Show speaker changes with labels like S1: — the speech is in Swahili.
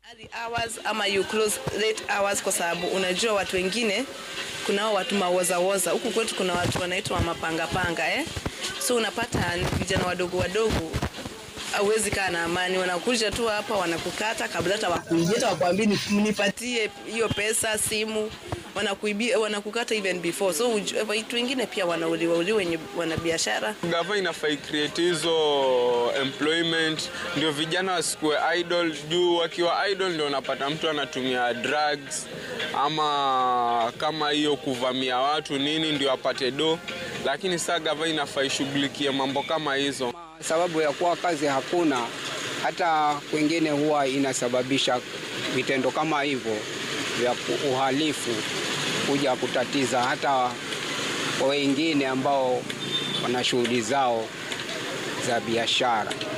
S1: early hours ama you close late hours, kwa sababu unajua watu wengine, kuna hao watu mawozawoza huku kwetu, kuna watu wanaitwa mapangapanga eh? So unapata ni vijana wadogo wadogo hauwezi kaa na amani, wanakuja tu hapa wanakukata kabla hata wakuibia, hata wakwambie ni- mnipatie hiyo pesa, simu, wanakuibia, wanakukata even before. So uju- watu wengine pia wanauliwa uliwa wenye wana biashara
S2: Gava inafai create hizo employment ndio vijana wasikuwe idle, juu wakiwa idle ndio unapata mtu anatumia drugs ama kama hiyo kuvamia watu nini ndio apate do, lakini saa gava inafaa ishughulikie mambo kama hizo.
S3: sababu ya kuwa kazi hakuna, hata kwingine huwa inasababisha vitendo kama hivyo vya ku- uhalifu kuja kutatiza hata kwa wengine ambao wana shughuli zao za biashara.